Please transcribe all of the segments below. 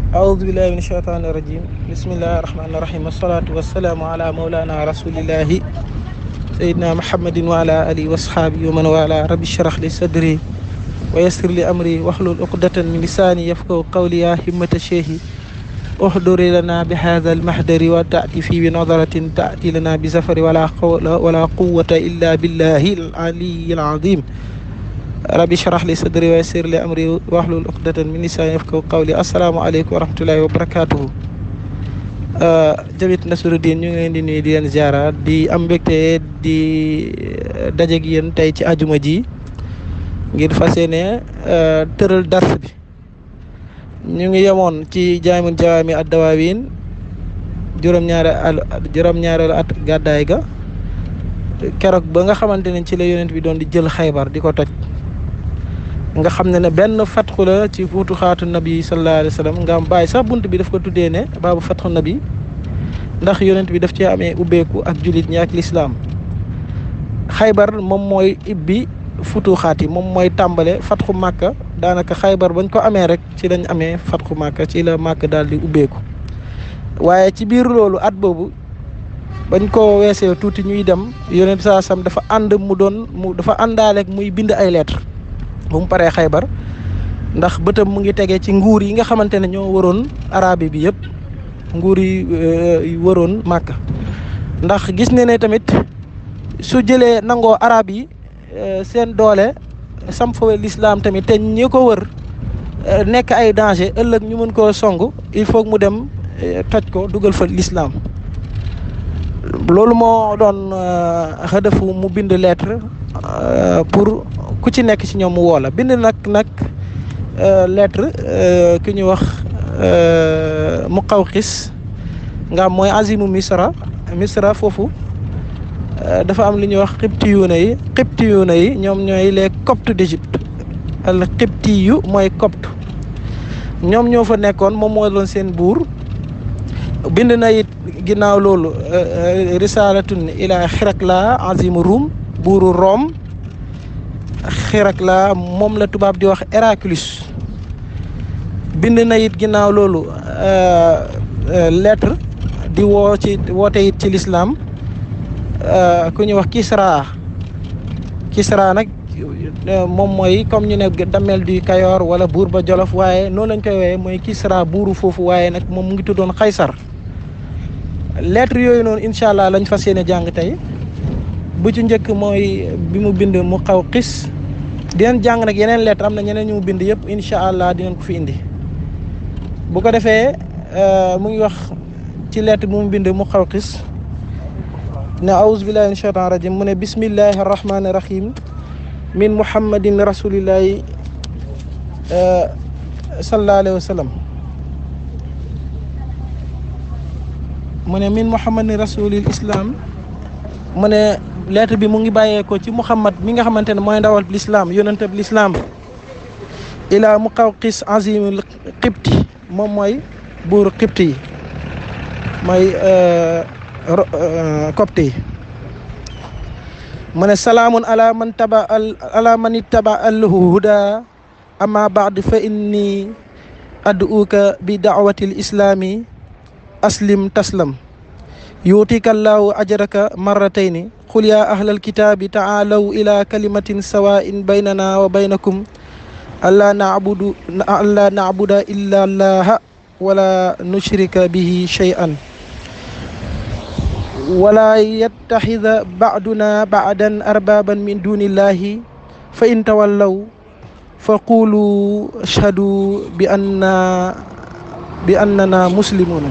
أعوذ بالله من الشيطان الرجيم بسم الله الرحمن الرحيم والصلاة والسلام على مولانا رسول الله سيدنا محمد وعلى آله وأصحابه ومن والاه رب اشرح لي صدري ويسر لي أمري واحلل عقدة من لساني يفقهوا قولي يا همة الشيخ احضر لنا بهذا المحضر وتأتي في بنظرة تأتي لنا بزفر ولا قول ولا قوة إلا بالله العلي العظيم rabbi shrah li sadri wa yassir li amri wahlul uqdatan min lisani yafqahu qawli assalaamu aleykum wa rahmatullahi wa barakatuhu Jamhiyatu Nasruddin ñu ngi leen di nuyu di leen ziara di am mbégte di dajeeg yéen tey ci ajuma ji ngir fas yéene tëral dars bi ñu ngi yemoon ci jaamul jawaami ad dawaawin juróom-ñaare al juróom-ñaareelu at gàddaay ga keroog ba nga xamante ne ci la yonent bi doon di jël xaybar di ko toj nga xam ne ne benn fatxu la ci fuutu xaatu nabi sallallahu alayhi wa sallam nga am bàyyi sax bunt bi daf ko tuddee ne baabu fatxu nabi ndax yonent bi daf cee amee ubbeeku ak jullit ñi ak lislaam xaybar moom mooy ibbi futu xaat yi moom mooy tàmbale fatxu màkka daanaka xaybar bañ ko amee rek ci lañ amee fatxu màkka ci la màkk daal di ubbeeku waaye ci biir loolu at boobu bañ ko weesee tuuti ñuy dem yonent saa sam dafa ànd mu doon mu dafa àndaaleeg muy bind ay lettre bu mu paree xaybar ndax bëtam mu ngi tegee ci nguur yi nga xamante ne ñoo waroon arabi bi yëpp nguur yi waroon màkk ndax gis ne ne tamit su jëlee nangoo arab yi seen doole sam fa lislaam tamit te ñi ko wër nekk ay danger ëllëg ñu mën koo song il faut mu dem toj ko dugal fa lislaam loolu moo doon xëdëfu mu bind lettre pour ku ci nekk ci ñoom mu woo la bind nag nag lettre ki ñuy wax Muqawqis nga am mooy azimu misra misra foofu dafa am li ñuy wax xibtiyuuna yi xibtiyuuna yi ñoom ñooy les coptes d'Égypte al xibtiyu mooy copte ñoom ñoo fa nekkoon moom moo doon seen buur bind na it ginnaaw loolu risalatun ila xirakla azimu Rum buuru Rome xirakla moom la tubaab di wax Héraclius bind na it ginnaaw loolu lettre di woo ci woote it ci lislaam ku ñuy wax Kisra Kisra nag moom mooy comme ñu ne damel du Kayoor wala buur ba Jolof waaye noonu lañ koy woowee mooy Kisra buuru foofu waaye nag moom mu ngi tuddoon Xaysar lettre yooyu noonu incha allah lañ fas yéene jàng tey bu ci njëkk mooy bi mu bind mu xaw xis dinañ jàng nag yeneen lettre am na ñeneen ñu mu bind yëpp incha allah dinañ ko fi indi bu ko defee mu ngi wax ci lettre bi mu bind mu xaw xis ne aouzu billahi min shaitan rajim mu ne bismillahi arrahmani rahim min muhammadin rasulillahi sallallahu alayhi wa sallam mu ne min muhammadin rasulil islam mu ne lettre bi mu ngi bàyyeekoo ci muhammad mi nga xamante ne mooy ndawal lislaam yonentab lislaam ilaa muqawqis azimul xibti moom mooy buuru xibti yi mooy copte yi mu ne salaamun ala man taba al ala man ittaba al huda amma baad fa inni ad'uka bi daawati l islami aslim taslam yuutika allahu ajraka marratayni qul ya ahla alkitabi taalaw ila kalimatin sawain baynana wa baynakum alla nabudu alla nabuda illa allaha wala nushrika bihi shay'an wala yattaxida baaduna baadan arbaban min dunillahi fa in tawallaw fa qulu ashhadu bi anna bi annana muslimuna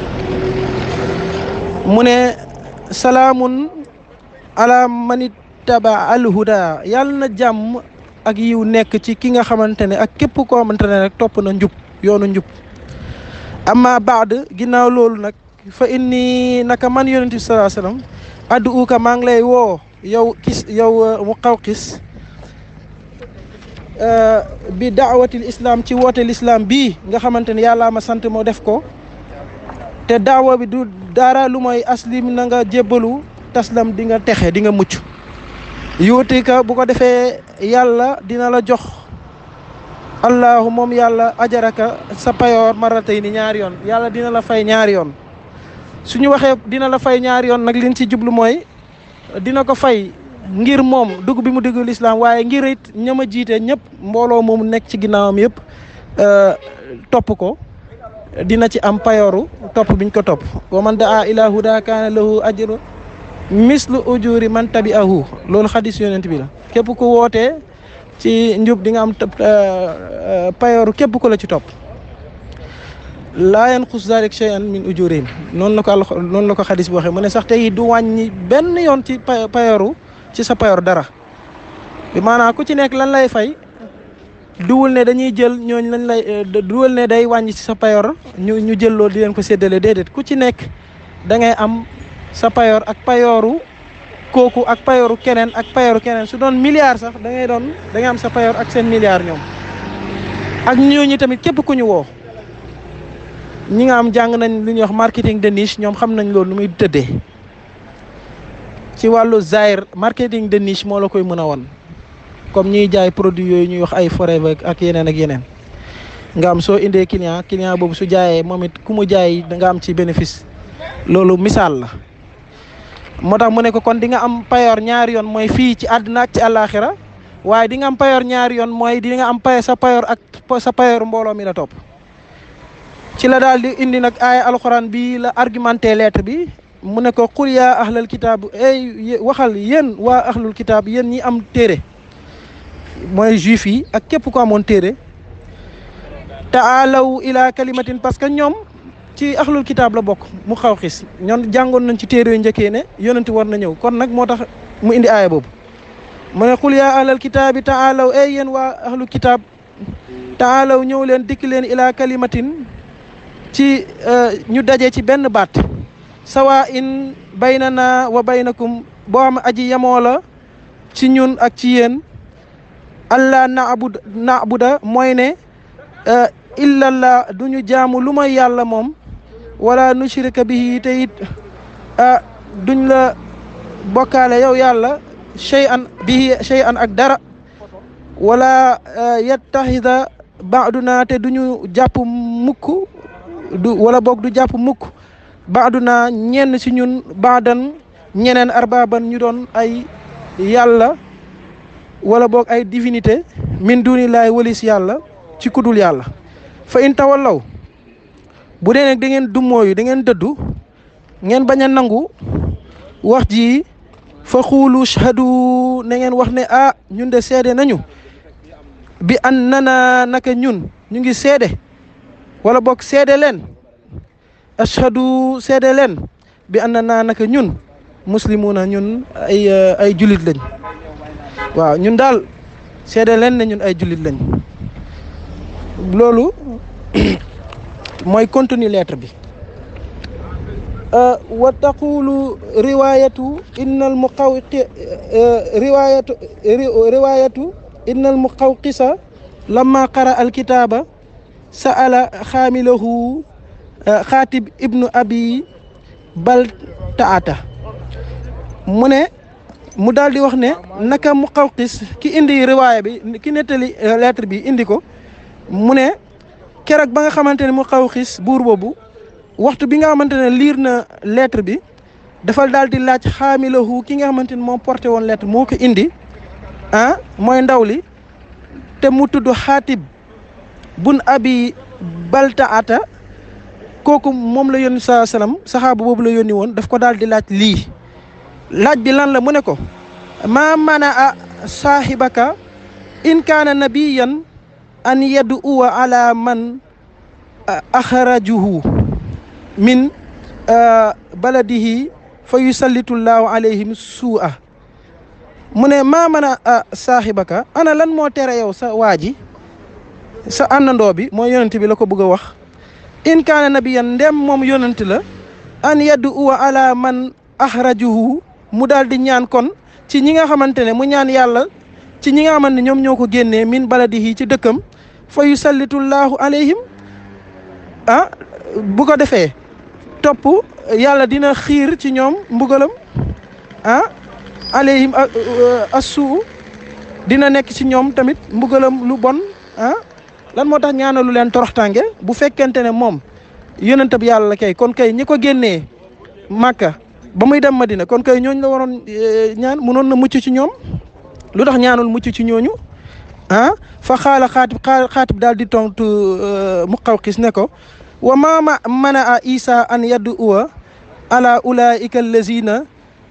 mu ne salaamun ala man ittaba alhuda yàlla na jàmm ak yiw nekk ci ki nga xamante ne ak képp koo xamante ne rek topp na njub yoonu njub amma baad ginnaaw loolu nag fa inni naka man yonent bi salaa sallam addu uka maa ngi lay woo yow kis yow mu xaw xis bi daawatil islam ci woote l'islam bii nga xamante ne yàllaa ma sant moo def ko te daawa bi du dara lu mooy aslim na nga jébbalu taslam di nga texe di nga mucc yuuti ka bu ko defee yàlla dina la jox allahu moom yàlla ajaraka sa payoor maratay ni ñaari yoon yàlla dina la fay ñaari yoon suñu waxee dina la fay ñaari yoon nag liñ ci jublu mooy dina ko fay ngir moom dugg bi mu dugg lislaam waaye ngir it ña ma jiite ñëpp mbooloo moomu nekk ci ginnaawam yëpp topp ko dina ci am payooru topp biñ ko topp wa man daa ila huda kaana lahu ajru mislu ujuri man tabi'ahu loolu xadis yonent bi la képp ku wootee ci njub di nga am payooru képp ku la ci topp laa yanqus zalik shay'an min ujurihim noonu la ko àll noonu la ko xadis bi waxee mu ne sax tey du wàññi benn yoon ci payooru ci sa payoor dara bi maanaam ku ci nekk lan lay fay duwul ne dañuy jël ñooñ lañ lay duwul ne day wàññi ci sa payoor ñu ñu jël loolu di leen ko séddale déedéet ku ci nekk da ngay am sa payoor ak payooru kooku ak payooru keneen ak payooru keneen su doon milliard sax da ngay doon da ngay am sa payoor ak seen milliard ñoom ak ñooñu tamit képp ku ñu woo ñi nga am jàng nañ lu ñuy wax marketing de niche ñoom xam nañ loolu nu muy tëddee ci wàllu zaire marketing de niche moo la koy mën a won comme ñuy jaay produit yooyu ñuy wax ay forever ak yeneen ak yeneen nga am soo indee client client boobu su jaayee moom it ku mu jaay da nga am ci bénéfice loolu misaal la moo tax mu ne ko kon di nga am payoor ñaari yoon mooy fii ci àddina ak ci àllaaxira waaye di nga am payoor ñaari yoon mooy di nga am pay sa payoor ak sa payoor mbooloo mi la topp ci la daal di indi nag aaya alxuraan bi la argumenté lettre bi mu ne ko qul yaa ahlal kitaab ey waxal yéen waa ahlul kitaab yéen ñi am téere mooy juif yi ak képp ko amoon téere taalaw ila kalimatin parce que ñoom ci ahlul kitaab la bokk mu xaw xis ñoon jàngoon nañ ci téere yu njëkkee ne yonenti war na ñëw kon nag moo tax mu indi aaya boobu mu ne qul yaa ahlal kitaabi taalaw ey yéen waa ahlul kitaab taalaw ñëw leen dikk leen ila kalimatin ci ñu daje ci benn baat sawa in baynana wa baynakum boo xam aji yemoo la ci ñun ak ci yéen allah naabud naabuda mooy ne illallah du ñu jaamu lu may yàlla moom wala nushrika bihi te it duñ la bokkaale yow yàlla shay an bihi shay an ak dara wala yattaxida baaduna te duñu jàpp mukk du wala boog du jàpp mukk baaduna ñenn si ñun baadan ñeneen arbaaban ñu doon ay yàlla wala boog ay divinité min dunillahi walis yàlla ci kudul yàlla fa in tawallaw bu dee nag da ngeen dummóoyu da ngeen dëddu ngeen bañ a nangu wax ji fa xuulu shahadu na ngeen wax ne ah ñun de seede nañu bi an nana naka ñun ñu ngi seede wala boog seede leen ashhadu seede leen bi an nana naka ñun muslimuna ñun ay ay jullit lañ waaw ñun daal seede leen ne ñun ay jullit lañ loolu mooy contenu lettre bi wa taqulu riwayatu innal muqawqi riwayatu riwayatu innal muqawqisa lamma qara alkitaba sa'ala xaamilahu xaatib ibnu abi bal taata mu ne mu daal di wax ne naka muqawqis ki indi riwaaya bi ki nettali lettre bi indi ko mu ne keroog ba nga xamante ne mu xaw xis buur boobu waxtu bi nga xamante ne liir na lettre bi dafal daal di laaj xaamilahu ki nga xamante ne moom porté woon lettre moo ko indi ah mooy ndaw li te mu tudd xaatib bun abi baltaata kooku moom la yónni saa salaam saxaaba boobu la yónni woon daf ko daal di laaj lii laaj bi lan la mu ne ko maa mana a saahibaka in kaana nabiyan an yaddu uwa ala man axrajuhu min baladihi fa yusallitullaahu alayhim suu'a mu ne maa mën a saaxibaka ana lan moo tere yow sa waa ji sa àndandoo bi mooy yonent bi la ko bëgg a wax in kaana nabiyan ndem moom yonent la an yaddu uwa ala man axrajuhu mu daal di ñaan kon ci ñi nga xamante ne mu ñaan yàlla ci ñi nga xamante ne ñoom ñoo ko génnee min baladihi ci dëkkam fa yusallitullaahu alayhim ah bu ko defee topp yàlla dina xiir ci ñoom mbugalam ah alayhim assuu dina nekk ci ñoom tamit mbugalam lu bon ah lan moo tax ñaanalu leen toroxtànge bu fekkente ne moom yonent bi yàlla la kay kon kay ñi ko génnee màkka ba muy dem madina kon kay ñooñu la waroon ñaan munoon na mucc ci ñoom lu tax ñaanul mucc ci ñooñu ah fa xaala xaatib xaatib daal di tontu Muqawqis ne ko wa ma mana a isa an yaddu uwa ala ulaika allazina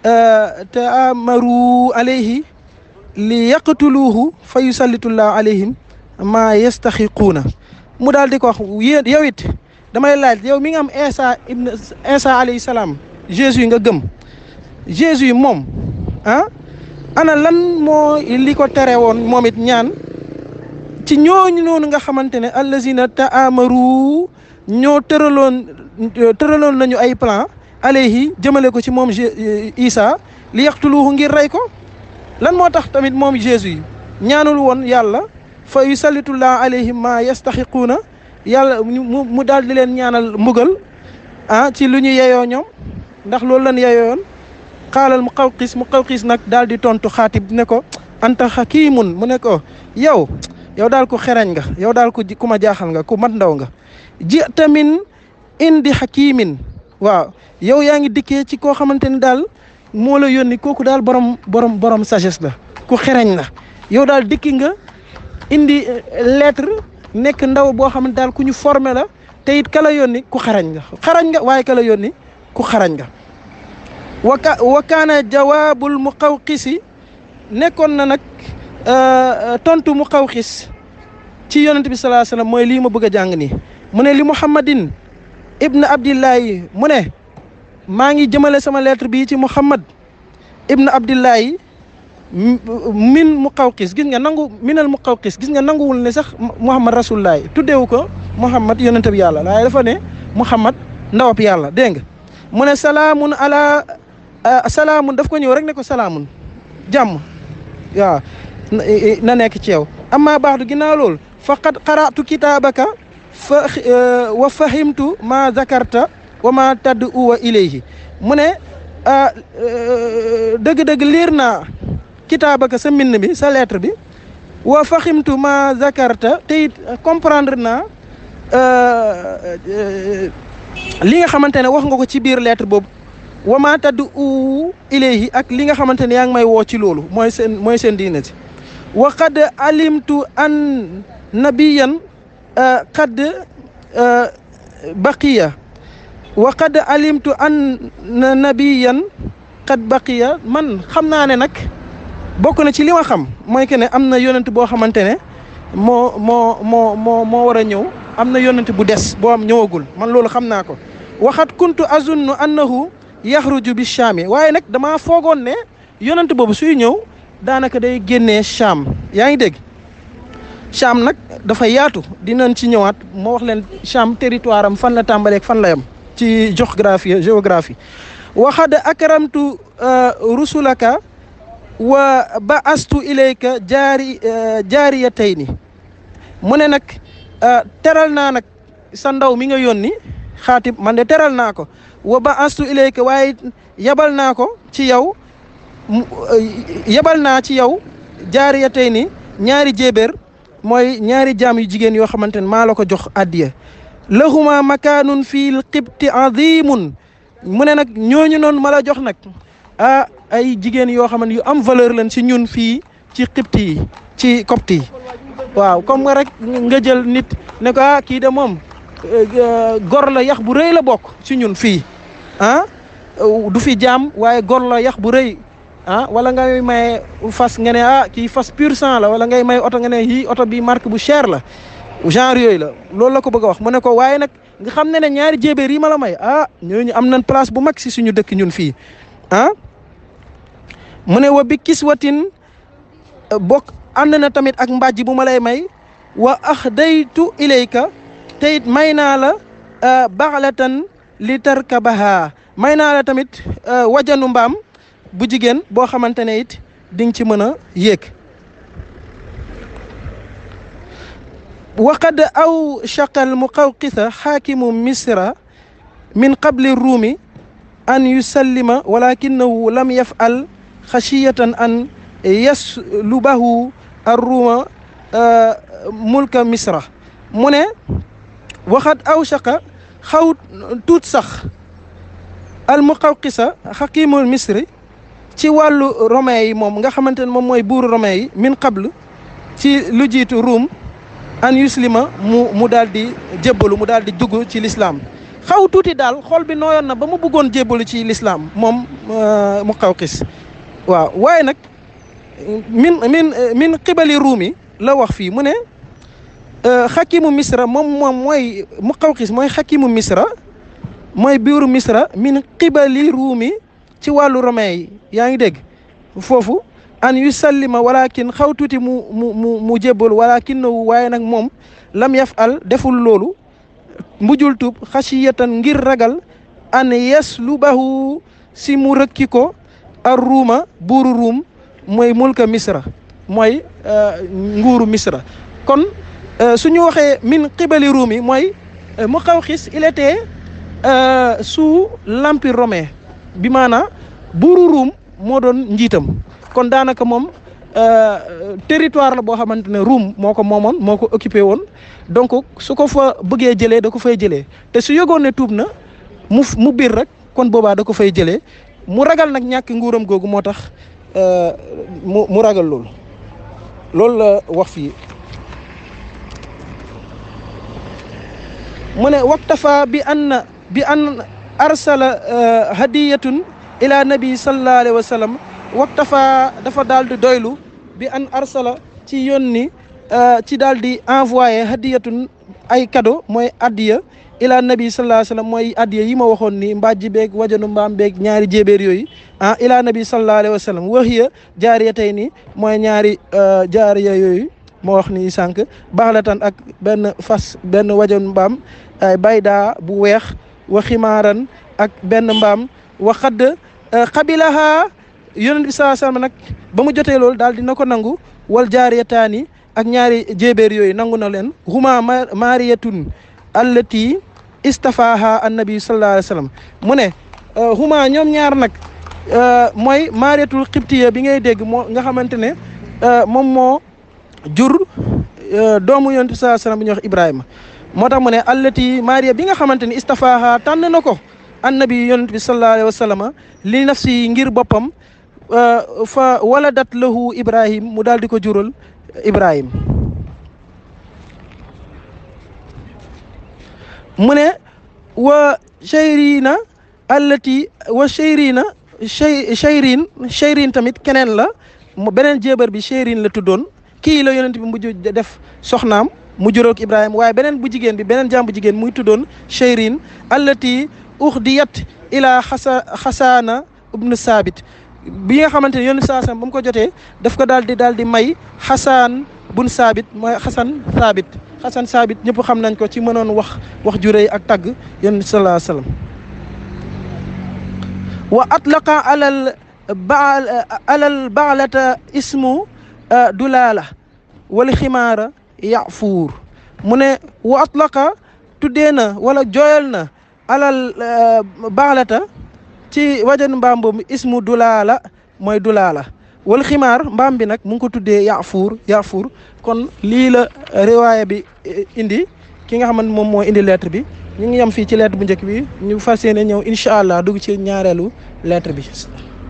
taamaru alayhi li yaqtuluuhu fa yusallitullahu alayhim ma yastaxiquuna mu daal di ko wax yéen yow it damay laaj yow mi nga am Isa ibn Isa alayhi salaam Jésus nga gëm Jésus moom ah ana lan moo li ko tere woon moom it ñaan ci ñooñu noonu nga xamante ne allazina taamaru ñoo tëraloon tëraloon nañu ay plan alayhi jëmale ko ci moom Isa li yaqtuluuhu ngir rey ko lan moo tax tamit moom Jésus ñaanul woon yàlla fa yusallitullah alayhim ma yastaxiquuna yàlla mu mu daal di leen ñaanal mbugal ah ci lu ñu yeyoo ñoom ndax loolu lan yeyoon xaalal mu xawqis mu xawqis nag daal di tontu xaatib ne ko anta xakimun mu ne ko yow yow daal ku xereñ nga yow daal ku ku ma jaaxal nga ku mat ndaw nga ji tamin indi xakimin waaw yow yaa ngi dikkee ci koo xamante ni daal moo la yónni kooku daal borom borom borom sagesse la ku xereñ la yow daal dikki nga indi lettre nekk ndaw boo xam ne daal ku ñu formé la te it kala yónni ku xarañ nga xarañ nga waaye kala yónni ku xarañ nga waka wa kaana jawaabul muqawqisi nekkoon na nag tontu muqawqis ci yonent bi salaa sallam mooy lii ma bëgg a jàng nii mu ne li muhammadin ibn abdillahi mu ne maa ngi jëmale sama lettre bii ci muhammad ibn abdillahi min muqawqis gis nga nangu minal muqawqis gis nga nanguwul ne sax muhammad rasulullahi tuddeewu ko muhammad yonent bi yàlla waaye dafa ne muhammad ndawab yàlla dégg nga mu ne salaamun ala salaamun daf ko ñëw rek ne ko salaamun jàmm waaw na nekk ci yow amma baax du ginnaaw loolu faqad qara'tu kitaabaka fa wa fahimtu ma zakarta wa ma tadd uwa ilayhi mu ne dëgg-dëgg liir naa kitaabaka sa mbind bi sa lettre bi wa fahimtu ma zakarta te it comprendre naa li nga xamante ne wax nga ko ci biir lettre boobu wa ma tadd u ilayhi ak li nga xamante ne yaa ngi may woo ci loolu mooy seen mooy seen diine si wa qad alimtu an nabiyan qad baqiya wa qad alimtu an nabiyan qad baqiya man xam naa ne nag bokk na ci li ma xam mooy que ne am na yonent boo xamante ne moo moo moo moo moo war a ñëw am na yonent bu des boo am ñëwagul man loolu xam naa ko waxat kuntu azunnu annahu yaxruju bi chaami waaye nag damaa foogoon ne yonent boobu suy ñëw daanaka day génnee Cham yaa ngi dégg Cham nag dafa yaatu dinañ ci ñëwaat moo wax leen Cham territoire am fan la tàmbaleeg fan la yam ci géographie géographie waxad akramtu rusulaka wa ba astu ilayka jaari jaariyatayni mu ne nag teral naa nag sa ndaw mi nga yónni xaatib man de teral naa ko wa ba astu ilayka waaye yabal naa ko ci yow yebal naa ci yow jaariya tey ni ñaari jéebéer mooy ñaari jaam yu jigéen yoo xamante ne maa la ko jox addiya lahuma makaanun fii qibti azimun mu ne nag ñooñu noonu ma la jox nag ah ay jigéen yoo xam ne yu am valeur lañ ci ñun fii ci qibti yi ci copte yi waaw comme nga rek nga jël nit ne ko ah kii de moom gor la yax bu rëy la bokk ci ñun fii ah du fi jaam waaye gor la yax bu rëy ah wala ngay may fas nga ne ah kii fas pur sang la wala ngay may oto nga ne yii oto bi marque bu cher la genre yooyu la loolu la ko bëgg a wax mu ne ko waaye nag nga xam ne ne ñaari jéebéer yi ma la may ah ñooñu am nañ place bu mag si suñu dëkk ñun fii ah mu ne wa bi kiswatin bokk ànd na tamit ak mbàjj bu ma lay may wa axdaytu ilayka te it may naa la baxlatan li tarkabaha may naa la tamit wajanu mbaam bu jigéen boo xamante ne it di nga ci mën a yéeg waqad aw chaqal muqawqisa xaakimu misra min qabli ruumi an yusallima walakinahu lam yafal xashiyatan an yaslubahu arruuma mulka misra mu ne waxat aw shaqa xaw tuut sax al muqawqisa xakimul misri ci wàllu romain yi moom nga xamante ne moom mooy buuru romain yi min qabl ci lu jiitu ruum an yuslima mu mu daal di jébbalu mu daal di dugg ci lislaam xaw tuuti daal xol bi nooyoon na ba mu bëggoon jébbalu ci lislaam moom muqawqis waaw waaye nag min min min xibali ruumi la wax fii mu ne xakimu misra moom moom mooy muqawqis mooy xakimu misra mooy biiru misra min xibali ruumi ci wàllu romain yi yaa ngi dégg foofu an yu sallima walakin xaw tuuti mu mu mu mu jébbalu walakin nawu waaye nag moom lam yaf al deful loolu mbujul tub xasiyatan ngir ragal an yes lu baxu si mu rëkki ko ar ruuma buuru ruum mooy mulka misra mooy nguuru misra kon suñu waxee min xibali ruum yi mooy Muqawqis il était sous l'empire romain bi maanaa buuru ruum moo doon njiitam kon daanaka moom territoire la boo xamante ne ruum moo ko moomoon moo ko occupé woon donc su ko fa bëggee jëlee da ko fay jëlee te su yëgoon ne tuub na mu mu biir rek kon boobaa da ko fay jëlee mu ragal nag ñàkk nguuram googu moo tax mu mu ragal loolu loolu la wax fii mu ne waktafa bi an bi an arsala hadiyatun ila nabi sallallahu alayhi wa sallam waktafa dafa daal di doylu bi an arsala ci yónni ci daal di envoyé hadiyatun ay cadeau mooy addiya ila nabi sallallahu alayhi wa sallam mooy addiya yi ma waxoon ni mbàjji beeg wajanu mbaam beeg ñaari jéebéer yooyu ah ila nabi sallallahu alayhi wa sallam waxiya jaariya tey ni mooy ñaari jaariya yooyu moo wax ni sànq baxlatan ak benn fas benn wajanu mbaam ay bayda bu weex wa ximaaran ak benn mbaam wa xadd xabilaha yonent bi sallallahu alayhi wa sallam nag ba mu jotee loolu daal dina ko nangu wal jaariyataani ak ñaari jéebéer yooyu nangu na leen huma mariyatun allati istafaha annabi sallallahu alayhi wa sallam mu ne huma ñoom ñaar nag mooy mariyatul xibtiya bi ngay dégg moo nga xamante ne moom moo jur doomu yonent bi sallallahu alayhi wa sallam bi ñuy wax ibrahima moo tax mu ne allati mariya bi nga xamante ne istafaha tànn na ko annabi yonent bi sallallahu alayhi wa sallam li nafsi ngir boppam fa waladat lahu ibrahim mu daal di ko jural ibrahim mu ne wa chayrina allati wa chayrina chayrin chayrin tamit keneen la beneen jéebar bi chayrin la tuddoon kii la yonent bi mujj def soxnaam mu jural ko ibrahim waaye beneen bu jigéen bi beneen jaam bu jigéen muy tuddoon chayrin allati uxdiyat ila xasa xasaana ibnu saabit bi nga xamante ne yonent saa ba mu ko jotee daf ko daal di daal di may xasaan bun saabit mooy xasan saabit xasan saabit ñëpp xam nañ ko ci mënoon wax wax ju rëy ak tagg yonent sallallahu alayhi wasallam wa atlaqa alal baal alal baalata ismu dulaala wala ximaara yafuur mu ne wa atlaqa tuddee na wala jooyal na alal baalata ci wajan mbaam boobu ismu dulaala mooy dulaala wal ximaar mbaam bi nag mu ngi ko tuddee yaafuur yaafuur kon lii la riwaaya bi indi ki nga xamante moom moo indi lettre bi ñu ngi yem fii ci lettre bu njëkk bi ñu fas yéene ñëw incha allah dugg ci ñaareelu lettre bi